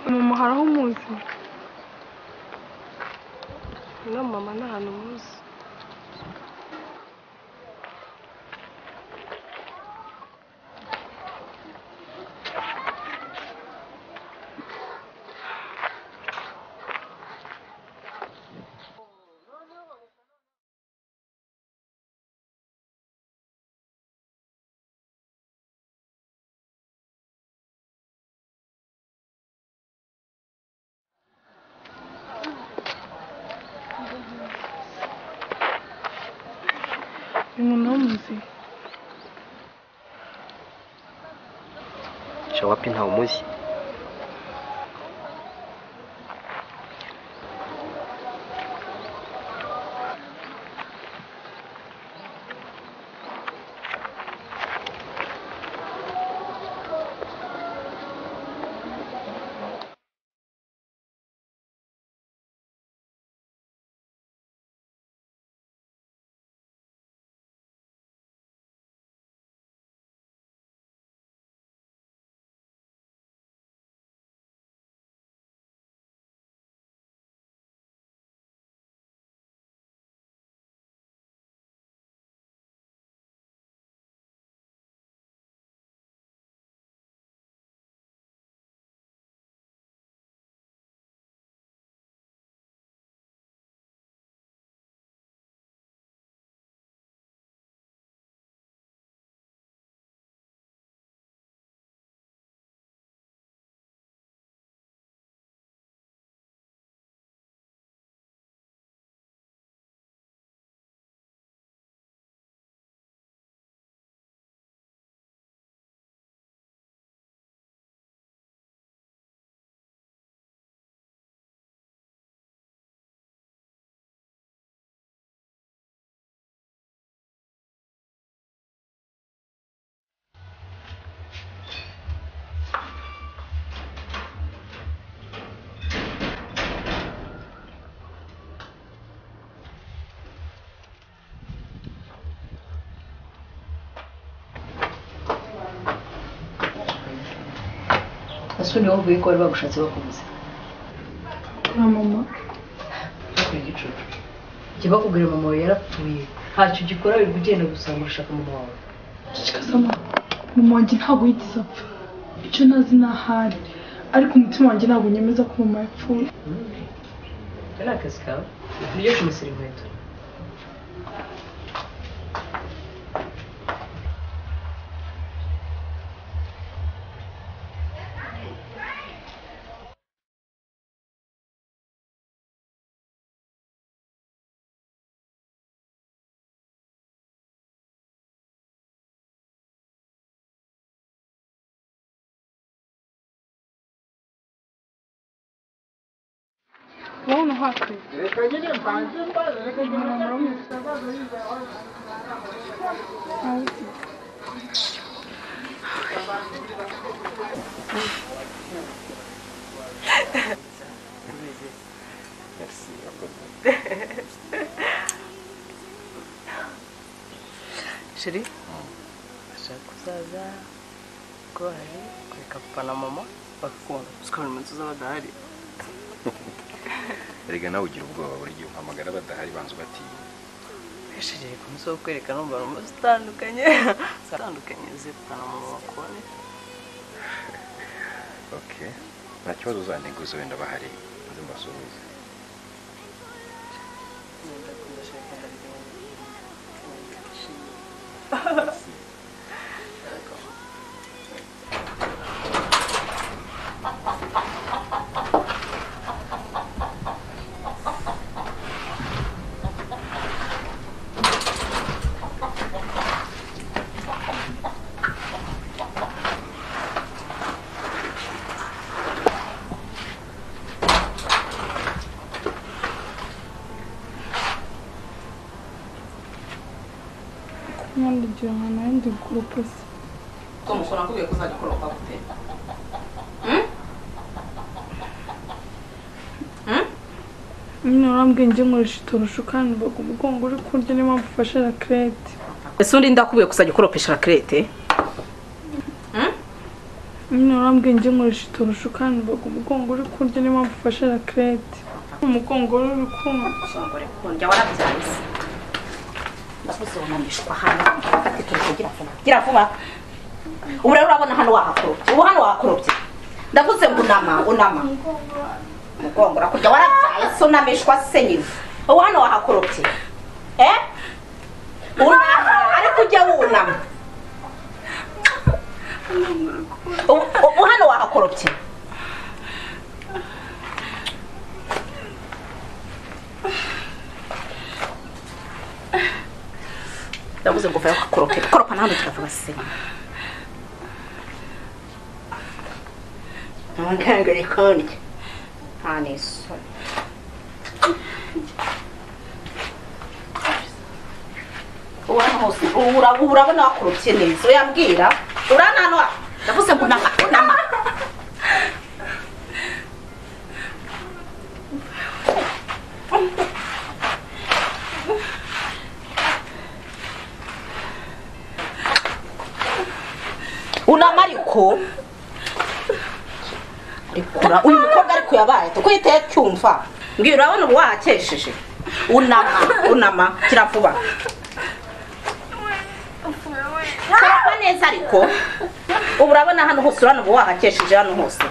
ni umuhara aho umuzi no mama ni ahantu umuzi ni umuntu w'umuzi shawapi ntawe umuzi ese niwo mvuye ko bari bagushatse bakubuze na mama bakora igicucu jya bakubwira mama wawe yarapfuye ntacyo ugikora wirirwa ugenda gusanga urashaka mama wawe kikazama mama wanjye ntabwo yigeze apfa icyo ntazi ni ahari ariko umutima wanjye ntabwo nyemeza ko mama yapfuye ari akazi kawe niryo kumusira inkweto wowe ntuhakwiye sheri ashaka kuzaza ko hari kureka papa na mama bakakubona tukabona umunsi uza badahari erega nawe ugira ubwoba buri gihe uhamagara badahari banza ubatinya sheri reka umunsi wo kwereka numva ari umunsi utandukanye utandukanye uze papa na mama bakubone oke nta kibazo uzanteguza wenda bahari nze mbasuhuze kandi ugira ahantu handi gurupe se ko mushobora kubwira ko uzajya ukoropa gute nyine urambwiye njye nkoresha itorosho kandi mbaga umugongo uri kurya niyo mpamvu ufashe rakerete ese undi ndakubwiye kuzajya ukoropesha rakerete nyine urambwiye njye nkoresha uturusha ukandaga umugongo uri kurya niyo mpamvu ufashe rakerete umugongo wari uri kumva umugore kundya warabyanze ndakuzonanishwa hano turiko gira vuba gira vuba ubu rero urabona hano wahakorobye ubu hano wahakorobye ndavuze ngo unama unama umugongo urakurya warabyaye se unamishwa se nyina ubu hano wahakorobye eh unama ariko ujya wunama ubu ubu hano wahakorobye ndavuze ngo vayo ukakorope koropa n'ahandi tukavuga sima ntabwo uri kundya nta n'isoni ubu hano hose ubu ura- ubu urabona wakoropye neza uyambwira urananwa ndavuze ngo unama unama unama ariko ariko ura- uyu mukobwa ariko yabaye tukwite cyumva mbwira urabona ubu wahakesheje unama unama kira vuba kora neza ariko ubu urabona hano hose urabona ubu wahakesheje hano hose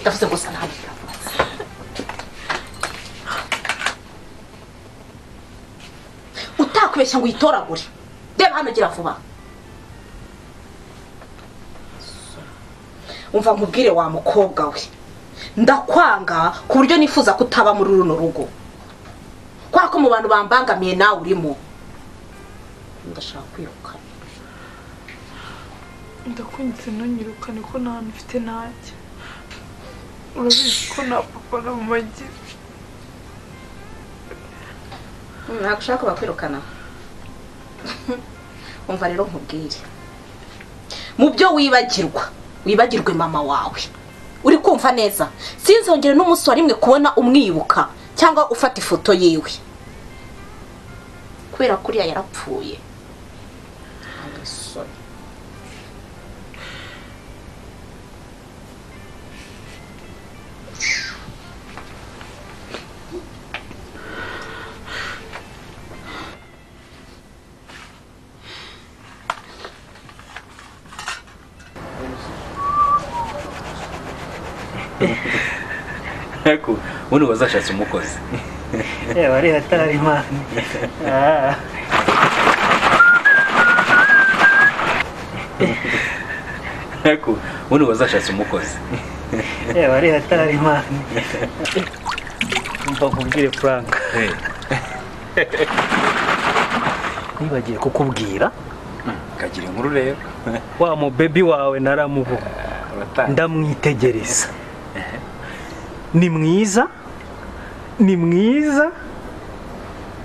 ndavuze ngo usa nabi utakubeshya ngo uyitoragure reba hano gira vuba umva nkubwire wa mukobwa we ndakwanga ku buryo nifuza kutaba muri runo rugo kubera ko mu bantu bambangamiye nawe urimo ndashaka kwirukana ndakunyitse ntunyirukane ko nta hantu ufite ntajya urabizi ko nta papa na mama agira ntabwo ushaka bakwirukana umva rero nkubwire mu byo wibagirwa wibagirwe mama wawe uri kumva neza sinzongere n'umunsi wa rimwe kubona umwibuka cyangwa ufata ifoto yiwe kubera ko uriya yarapfuye ariko ubundi wazashatse umukozi yewe ariya atari imana Ah. ariko ubundi wazashatse umukozi yewe ariya atari imana mva nkubwire frank nibagiye kukubwira kagira inkuru rero wa mubebi wawe naramuvuga abatanga ndamwitegereza ni mwiza ni mwiza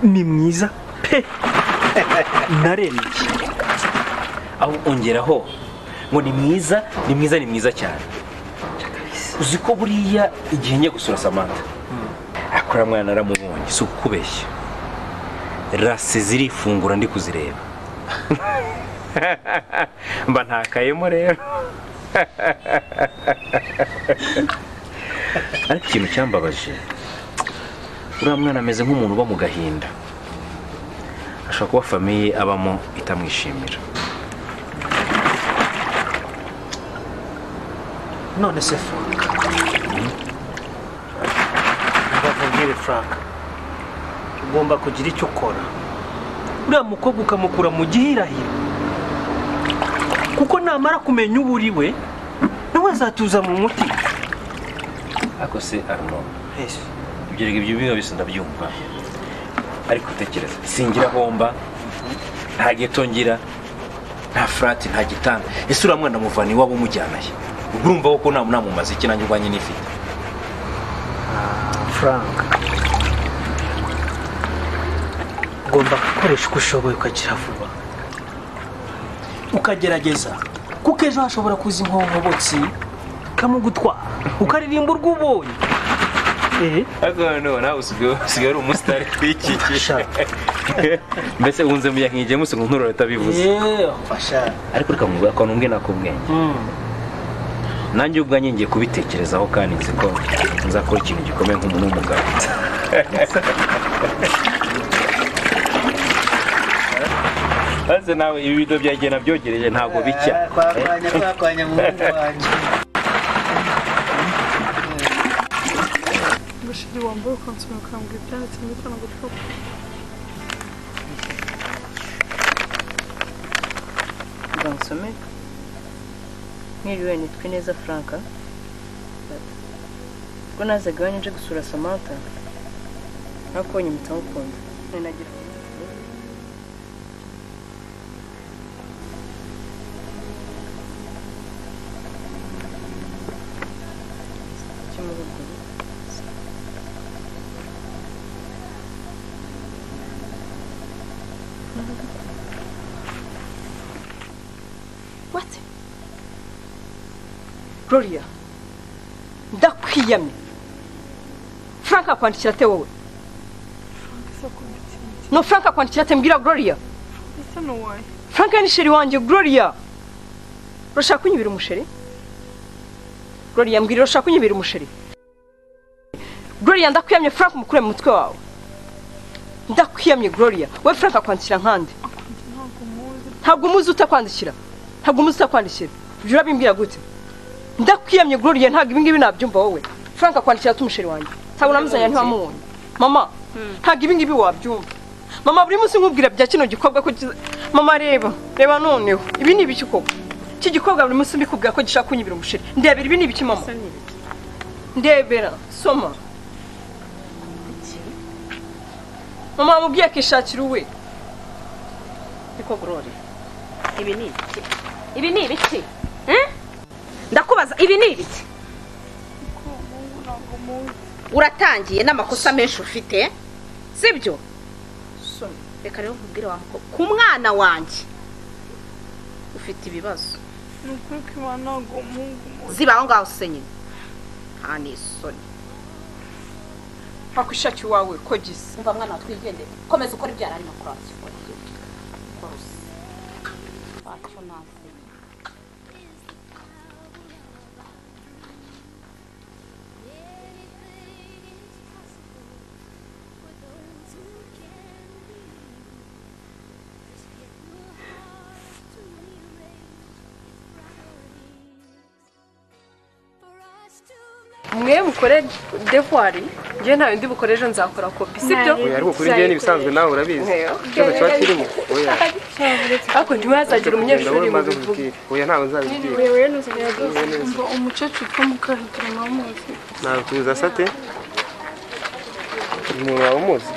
ni mwiza pe narembye aho ongeraho ngo ni mwiza ni mwiza ni mwiza cyane uzi ko buriya igihe njya gusura samantha akora mwana naramubonye si ukubeshya rase zirifungura ndi kuzireba mba ntakayemo rero ariko ikintu cyambabaje uriya mwana ameze nk'umuntu uba mu gahinda ashobora kuba famiye abamo itamwishimira none se frank ndakubwire frank ugomba kugira icyo ukora uriya mukobwa ukamukura mu gihirahiro kuko namara kumenya uwo uri we nawe azatuza mu muti ariko se arnold ibyo rege ibyo biba bisa ndabyumva ariko utekereza singira homba nta geto ngira nta furati nta gitanda ese uriya mwana muvana iwabo umujyana he ubwo urumva ko nta namumaze iki nanjye ubwanjye nifite frank ugomba gukoresha uko ushoboye ukakira vuba ukagerageza kuko ejo hashobora kuza inkonkobotsi ikamugutwara ukaririmba urwo ubonye eh ariko noneho nawe usigaye usigaye ari umusitari wikikije mbese wunze mu yahingiye musi ngo nturore atabivuze yewe fasha ariko reka mubwira akantu mbwe nakubwenge nanjye ubwanjye ngiye kubitekerezaho kandi nzi ko nzakora ikintu gikomeye nk'umuntu w'umugabo maze nawe ibi bido byagiye nabyogereje ntabwo bicya kwakwanya kwakwanya muhungu wanjye Bashiri wambaye ukansoma ukambwira ibyanditse muri kano gapapuro ngo nsome mwiriwe nitwe neza frank ubwo nazaga iwanyu nje gusura samantha nakubonye mpita mukunda nari nagira What? gloria ndakwiyamye frank akwandikira ate wowe ese akubita imiti no frank akwandikira ate mbwira gloria ese ni uwaye frank ni sheri wanjye gloria urashaka kunyibira umusheri gloria mbwira urashaka kunyibira umusheri gloria ndakwiyamye frank mukure mu mutwe wawe ndakwiyamye gloria we frank akwandikira nkande ntabwo muzi ntabwo umuzi utakwandikira ntabwo umuzi utakwandikira ibyo urabimbwira gute ndakwiyamye gloria ntabwo ibingibi nabyumva wowe frank akwandikira tumusheri wanjye ntabwo namuzanya ntiwamubonye mama ntabwo ibingibi wabyumva mama buri munsi nkubwira bya kino gikorwa ko kiza mama reba reba noneho ibi ni ibiki koko iki gikorwa buri munsi mbikubwira ko gishaka kunyibira umusheri ndebera ibi ni ibiki mama Asa n'ibiki. ndebera soma mama wamubwiye akishakira uwe Niko Gloria. Ibi ni ibiki? Ibi ni ibiki? Eh? ndakubaza ibi ni ibiki ntabwo muzi uratangiye n'amakosa menshi ufite sibyo reka rero nkubwire wa mukobwa ku mwana wanjye ufite ibibazo ni ukuri ko iwa ntabwo muzi ziba aho ngaho se nyine nta n'isoni akwishakira uwawe ko gisa umva mwana wa twigendere komeza ukora ibyo yari arimo kuri ati ukora mwe mukore devuwari njye nta bindi bukore ejo nzakora kopi sibyo ariko kuri njye n'ibisanzwe nawe urabizi ikibazo kiba kirimo oya ariko ntiwazagira umunyeshuri ndabona mu umaze bivugo kubibwira oya ntawe nzabibwira umva umukecuru utwa mukahitira nawe umuzi nakuza sate uyu muntu wawe umuzi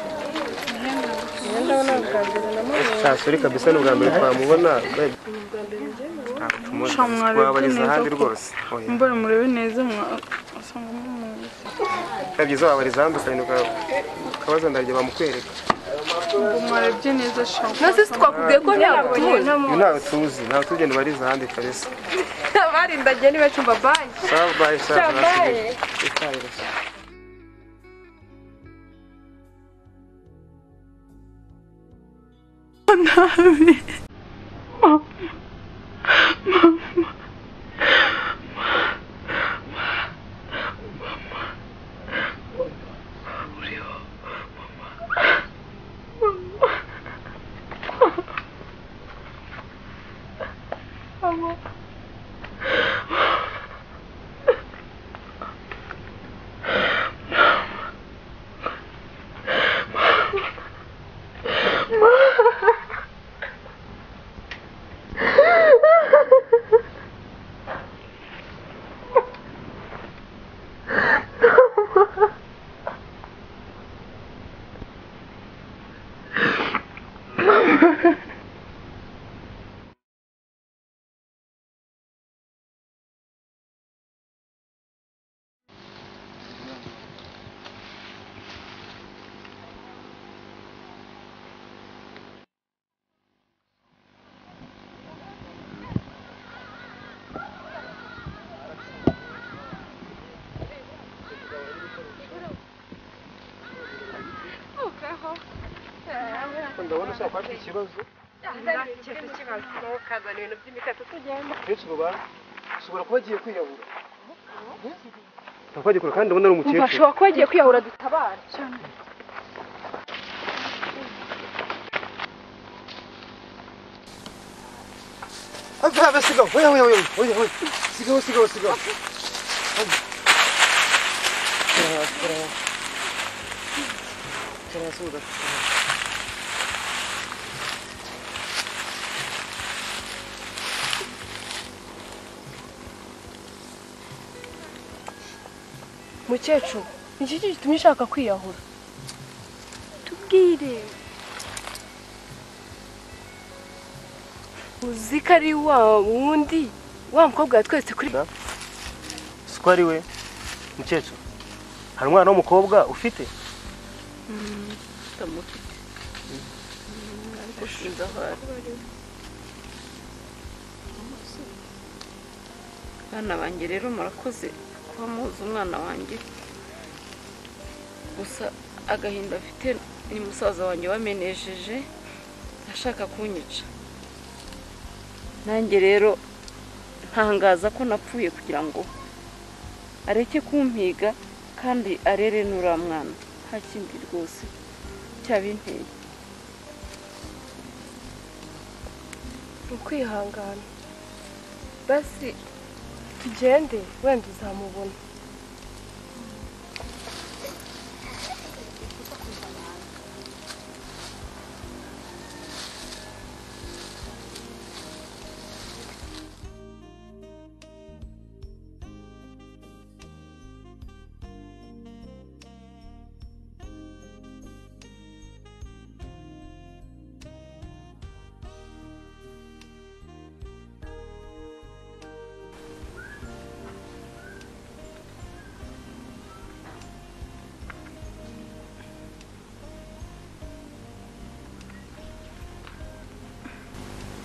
ntasore kabisa ni ubwa mbere twamubona ntabwo tumuzi Shamwari wabageza neza ahandi ko- rwose oya mbora murebe neza mwasanga mumuzi biba byiza wabariza ahandi ukarinda uka- ukabaza ndarya bamukwereka ngo mwarebye neza shamu nasi twakubwiye ko ntabwo tubona uyu ntawe tuzi ntawe tugenda ubariza ahandi kabisa barindagiye niba cyumva banki sawa bayi sawa Bayi. urasigaye ushaka kuba afite ikibazo benshi mu bantu ushobora kuba agiye kwiyahura ntakwagikora kandi ubona ari umukecuru kuba agiye kwiyahura dutabara Azabe sigaho oya oya oya oya oya sigaho sigaho sigaho mukecuru ni iki gitumye ushaka kwiyahura tubwire uzi ko ari wa wundi wa mukobwa wa twese kuri siko ari we mukecuru hari umwana w'umukobwa ufite bana banjye rero murakoze kuba muzi umwana wanjye gusa agahinda afite ni musaza wanjye wamenesheje ashaka kunyica nanjye rero ntangaza ko napfuye kugira ngo areke kumpiga kandi arere n'uriya mwana nta kindi rwose cyabinteye ni ukwihangana basi tugende wenda uzamubona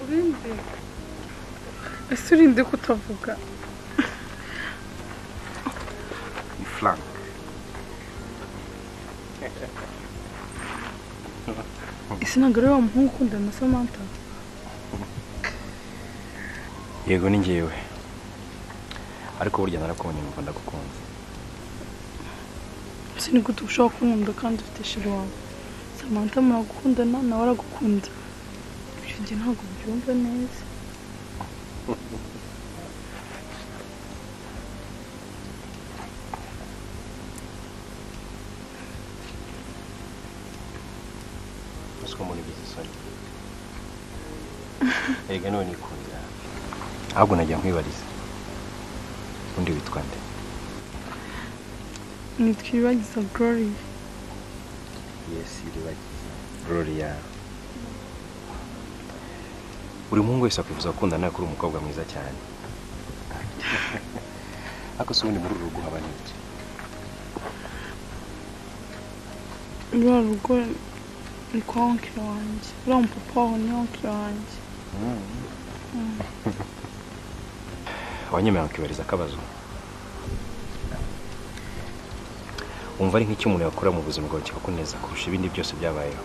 urinde ese urinde kutavuga ni Frank ese ntabwo ari wa muhungu ukunda na samantha yego ni njyewe ariko burya narakubonye numva ndagukunze ese ni gute ushobora kunkunda kandi ufite shiri wawe samantha muragukundana nawe aragukunda ibyo njye ntabwo byumva neza uzi ko muri bizi isoni yego niwe nikundira ahubwo nagira nkwibariza undi witwa nde ntitwibagiza glory yes iribagiza gloria buri muhungu wese akwifuza gukundana ariko uri umukobwa mwiza cyane ariko si ubundi muri uru rugo haba n'iki ruriya rugo ni kwa onkire wanjye uriya mupapa wawe ni onkire wanjye abanyemerera bakibariza akabazo wumva ari nk'icyo umuntu yakora mu buzima bwawe kikakuneza kurusha ibindi byose byabayeho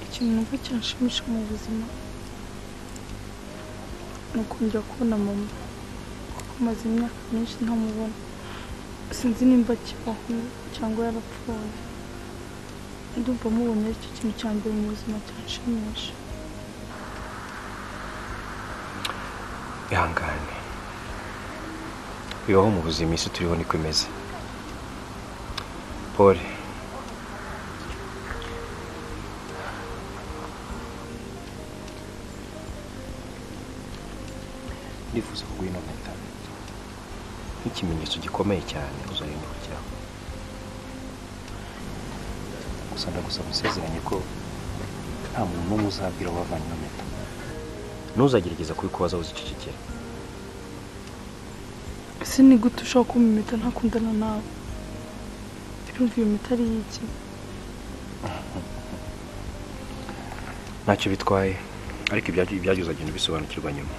ikintu numva cyanshimisha mu buzima ni ukongera kubona mama kuko maze imyaka myinshi ntamubona sinzi nimba akibaho cyangwa yarapfuye ndumva mubonye ari cyo kintu cya mbere mu buzima cyanshimisha ihangane bibaho mu buzima isi turiho niko imeze pole ndifuza kuguha ino mpeta nk'ikimenyetso gikomeye cyane uzarinde kujyaho gusa ndagusaba usezeranye ko nta muntu n'umwe uzabwira aho wavanye ino mpeta ntuzagerageza kubikubaza uzicecekera ese ni gute ushobora kumumeta ntakundana nawe birumva iyo mita ari iki ntacyo bitwaye ariko ibyagiye uzagenda ubisobanukirwa nyuma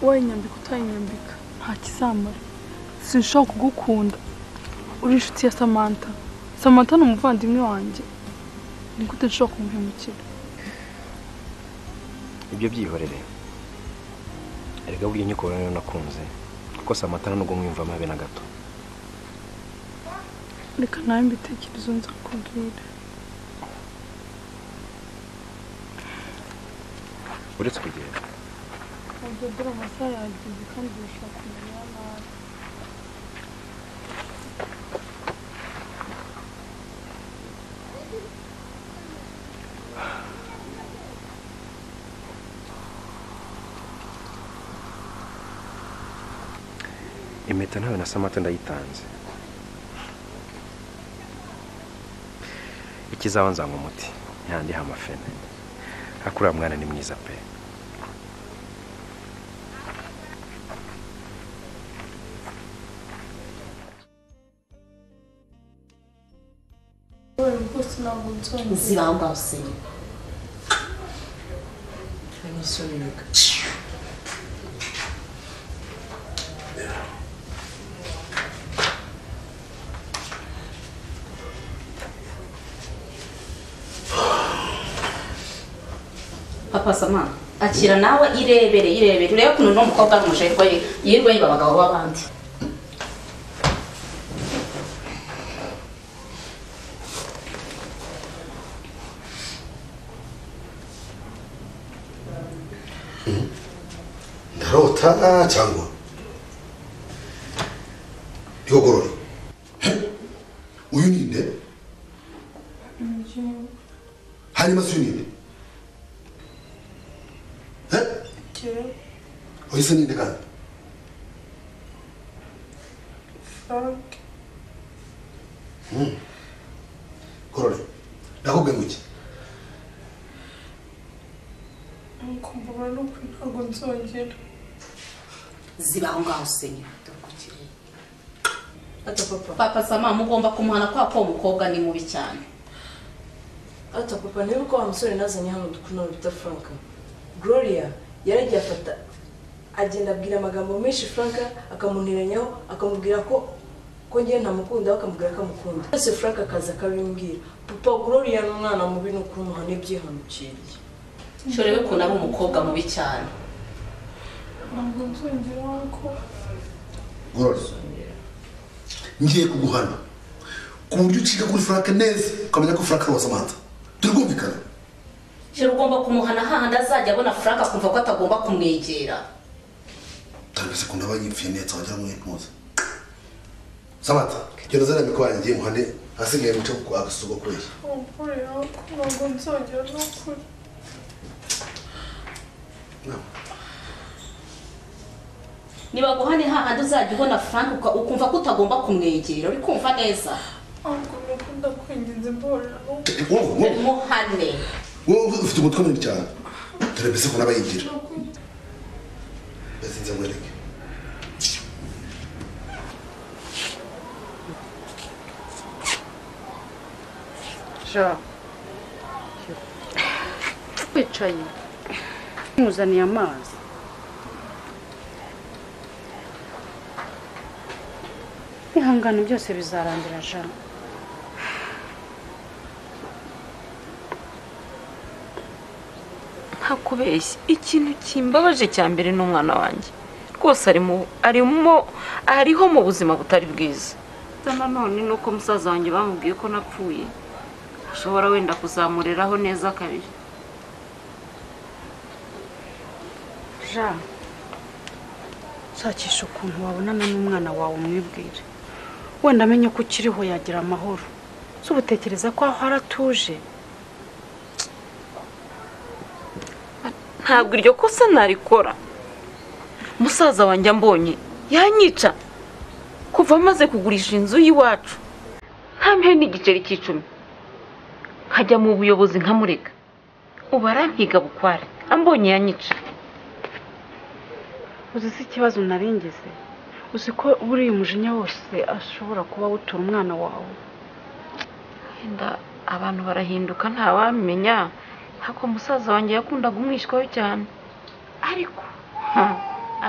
wayinyambika utayinyambika nta kizamara sinshobora kugukunda uri inshuti ya samantha samantha ni umuvandimwe wanjye ni gute nshobora kumuhemukira ibyo byihorere erega burya inyiko rero nakunze kuko samata nubwo mwiyumvamo habe na gato reka nawe mbitekerezo nza kubwira uretse kugenda ibyo dore amasaha yagize kandi birashobora kumenya nabi impeta ntawe na samata ndayitanze ikizaba nzanywa umuti ntihandihe amafene ariko uriya mwana ni mwiza pe zibamba usenya papa samana akira nawe irebere irebere urebe ukuntu uno mukobwa ari umujerwa ye yirirwa yiba abagabo b'abandi ndarota cyangwa yogorora uyu ninde hanyuma se uyu ninde Eh? uyu se ninde kandi Hmm. gorora ndakubwiye ngo iki kumbura no kuri ntabwo nzongera ziba aho ngaho usenya dore ku kirere ata papa papa sama mugomba kumuhana kwa ko umukobwa ni mubi cyane ata papa niba uko wa musore nazanye hano dukundana bita frank gloria yaragiye afata agenda abwira amagambo menshi frank akamunteranyaho akamubwira ko ko ngewe ntamukunda we akamubwira ko amukunda byose frank akaza akabimbwira papa gloria ni umwana mubi ni ukumuhana ibyihanukiriye nshore we ukuntu ari umukobwa mubi cyane ntabwo nzongera ko gorora ngiye kuguhana ku buryo ucika kuri frank neza ukamenya ko frank ari uwa samantha turi kumvikana nshore ugomba kumuhana hahandi azajya abona frank akumva ko atagomba kumwegera tangaze ko ndaba yipfuye neza wagira ngo ntimuze samantha genda zariya mikoro yanjye ngiye muhane ahasigaye muce ku agasuko kuriya umukuriya ko ntabwo nzongera no kuri nibaguhane hahandi uzajya ubona frank uka- ukumva ko utagomba kumwegera uri kumva neza ntabwo nakunda kwinginze imborera no wowe wowe muhane wowe ufite umutwe munini cyane dore mbese ko ndaba yigira mbese nzamwereke wicaye nkuzaniye amazi ihangano byose bizarangira jana ntakubeshya ikintu kimbabaje cya mbere ni umwana wanjye rwose arimo arimo ariho mu buzima butari bwiza gusa nanone ni uko musaza wanjye bamubwiye ko napfuye ashobora wenda kuzamureraho neza kabiri jean nshakisha ukuntu wabonana n'umwana wawe umwibwire wenda amenye ko ukiriho yagira amahoro si ubutekereza ko aho aratuje ntabwo iryo kosa narikora musaza wanjye ambonye yanyica kuva amaze kugurisha inzu y'iwacu ntampeho n'igiceri cy'icumi nkajya mu buyobozi nkamurega ubu arampiga bukware ambonye yanyica uzi si ikibazo naringeze uzi ko buriya umujinya wose ashobora kuba awutura umwana wawe wenda abantu barahinduka ntawamenya hako musaza wanjye yakundaga umwishywaho cyane ariko ha,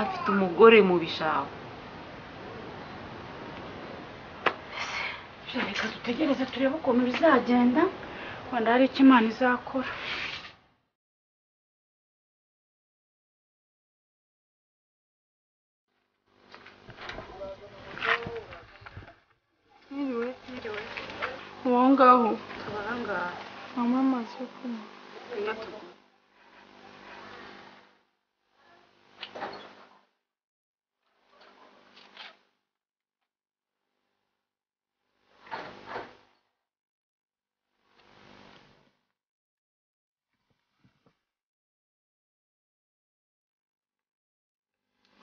afite umugore mu bishaho reka dutegereze turebe ukuntu bizagenda wenda hari icyo imana izakora Mwiriwe, mwiriwe. uwo ngaho Abarangaha. Mama amazi yo kunywa.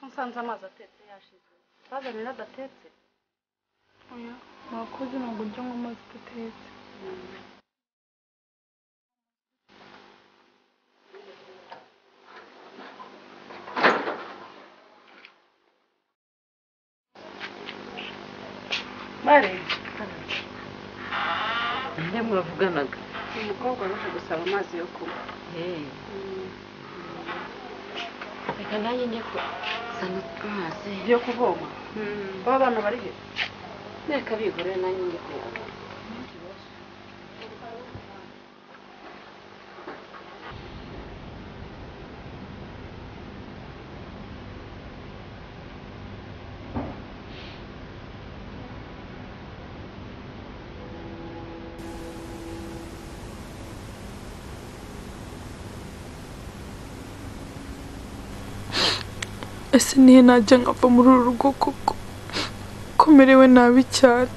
nsanze amazi atetse yashize bazanira adatetse Oya, mwakoze ntabwo ujya anywa amazi adatetse. mare nde muravuganaga umukobwa waje gusaba amazi yo kunywa reka nanjye njye kuzana amazi yo kuvoma baba abantu bari he reka bigure nanjye njye kuyabona ese nihe najya nkava muri uru rugo kuko komerewe nabi cyane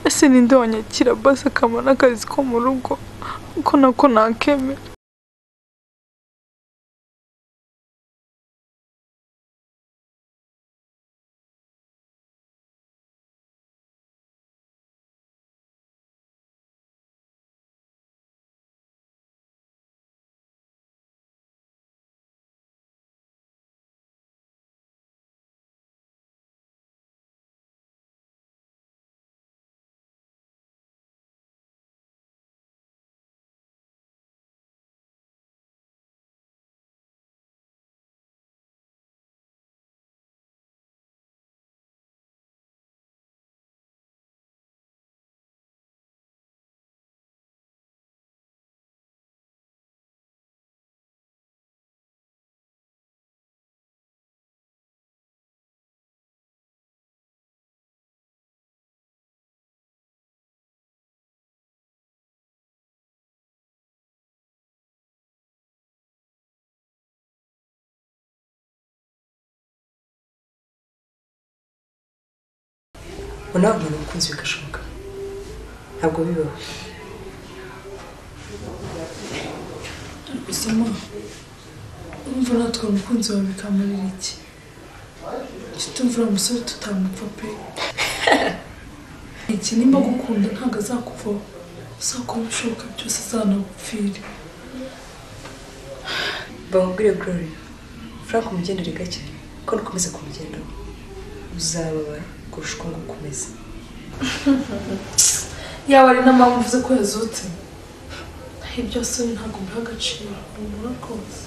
ese ninde wanyakira basi akampa n'akazi ko mu rugo uko nako nakemera ngo nawe umuntu umukunzi bigashoboka ntabwo bibaho gusa ma urumva natwe umukunzi wawe bikamurira iki tutumva uriya musore tutamupfa pe iki nimba agukunda ntabwo azakuvaho uzakora ibishoboka byose azanagupfire bamubwire glory frank umugendere gake ko nukomeza kumugendaho uzababara kurusha uko ngukomeza yaba ari n'ampamvu uvuze ko yazutse byose ntabwo biha agaciro ubura rwose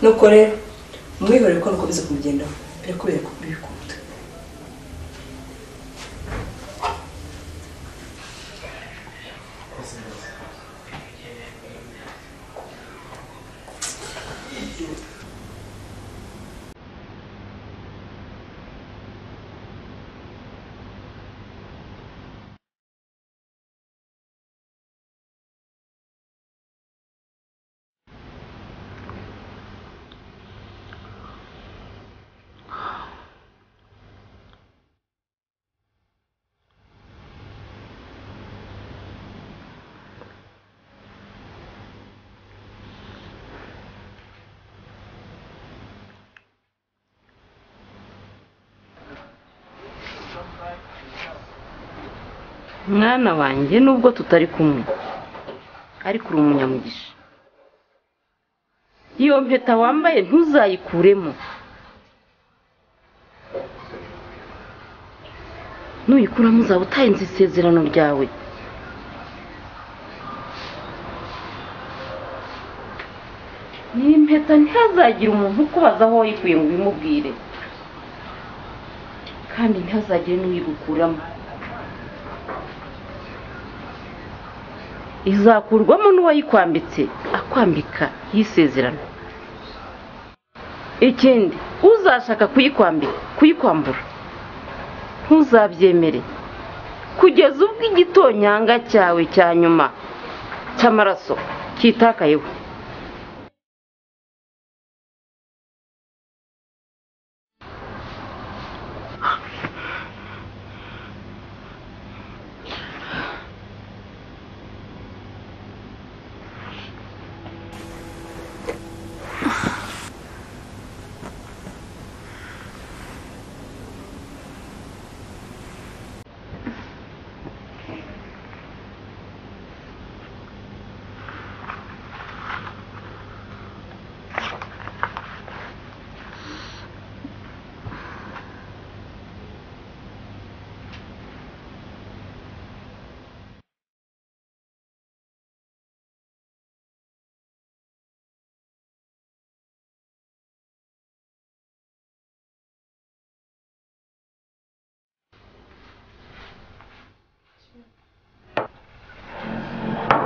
nuko rero umwihorere ko nukomeza kumugendaho birakubera ko bikunda mwana wanjye nubwo tutari kumwe ariko uri umunyamugisha iyo mpeta wambaye ntuzayikuremo nuyikuramo uzaba utayenze isezerano ryawe n'iyi mpeta ntihazagire umuntu ukubaza aho wayikuye ngo ubimubwire kandi ntihazagire n'uyigukuramo izakurwamo n'uwayikwambitse akwambika y'isezerano ikindi uzashaka kuyikwambika kuyikwambura ntuzabyemere kugeza ubwo igitonyanga cyawe cya nyuma cy'amaraso cyitakayeho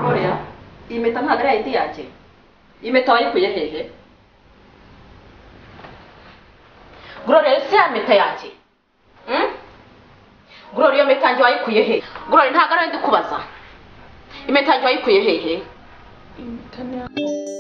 Gloria, iyi mpeta ntabwo ari ayindi yanjye iyi mpeta wayikuye hehe Gloria ese ya mpeta yanjye Mm? Gloria iyo mpeta yanjye wayikuye hehe Gloria ntabwo ari ndi kubaza impeta yanjye wayikuye hehe Internet.